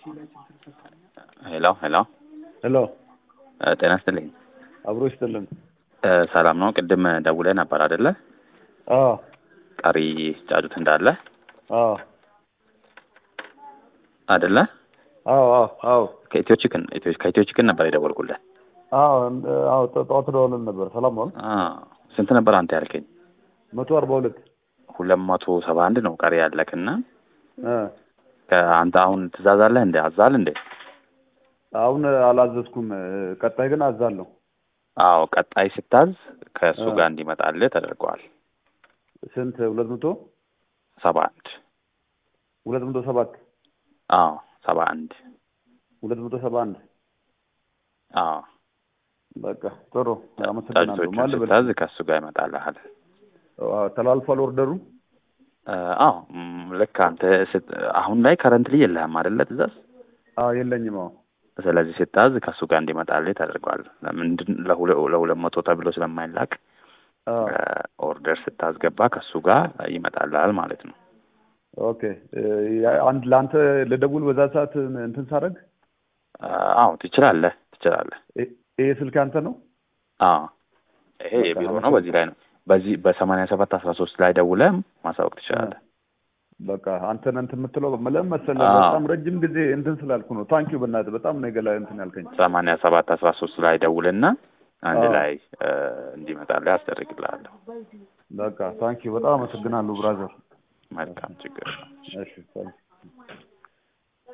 ሄሎ ሄሎ ሄሎ እ ጤና ይስጥልኝ አብሮ ይስጥልን። እ ሰላም ነው? ቅድም ደውለህ ነበር አይደለ? አዎ ቀሪ ጫጩት እንዳለ አዎ አይደለ? አዎ አዎ አዎ ከኢትዮ ቺክን ኢትዮ- ከኢትዮ ቺክን ነበር የደወልኩልህ። አዎ እንደ- አዎ ጠ- ጠዋት ደውለን ነበር። ሰላም ነው? አ ስንት ነበር አንተ ያልከኝ? መቶ አርባ ሁለት ሁለት መቶ ሰባ አንድ ነው ቀሪ ያለክና እ ከአንተ አሁን ትእዛዝ አለህ እንዴ? አዛል እንዴ? አሁን አላዘዝኩም። እ፣ ቀጣይ ግን አዛለሁ። አዎ ቀጣይ ስታዝ ከእሱ አ። ጋር እንዲመጣልህ ተደርገዋል። ስንት? ሁለት መቶ ሰባ አንድ ሁለት መቶ ሰባት አዎ ሰባ አንድ ሁለት መቶ ሰባ አንድ አዎ በቃ ጥሩ አመሰግናለሁ። ጫጩቶቹን ማን ልበል? ስታዝ ከእሱ ጋር ይመጣልሃል። አዎ፣ ተላልፏል ኦርደሩ። እ፣ አዎ ም፣ ልክ አንተ ስት- አሁን ላይ ከረንትሊ የለህም አይደለ ትእዛዝ? አዎ የለኝም። አዎ ስለዚህ ስታዝ ከእሱ ጋር እንዲመጣልህ ተደርጓል። ለምንድን ለሁለ- ለሁለት መቶ ተብሎ ስለማይላክ አዎ እ፣ ኦርደር ስታስገባ ከእሱ ጋር ይመጣልሃል ማለት ነው። ኦኬ። እ፣ ያ- አንድ ለአንተ ልደውል በዛ ሰዓት እንትን ሳደርግ እ፣ አዎ ትችላለህ ትችላለህ። እ- ይሄ ስልክ አንተ ነው? አዎ ይሄ በቃ የቢሮ ነው። አመሰግናለሁ። በዚህ ላይ ነው በዚህ በሰማንያ ሰባት አስራ ሶስት ላይ ደውለህ ማሳወቅ ትችላለህ። በቃ አንተን እንትን የምትለው ለምን መሰለህ? አዎ። በጣም ረጅም ጊዜ እንትን ስላልኩ ነው። ታንኪዩ በእናትህ በጣም ነው የገላ እንትን ያልከኝ። ሰማንያ ሰባት አስራ ሶስት ላይ ደውልና አንድ አዎ። ላይ እ፣ እንዲመጣልህ አስደርግልሃለሁ። በቃ ታንኪዩ በጣም አመሰግናለሁ ብራዘር። መልካም ችግር ነው። እሺ ታንኪዩ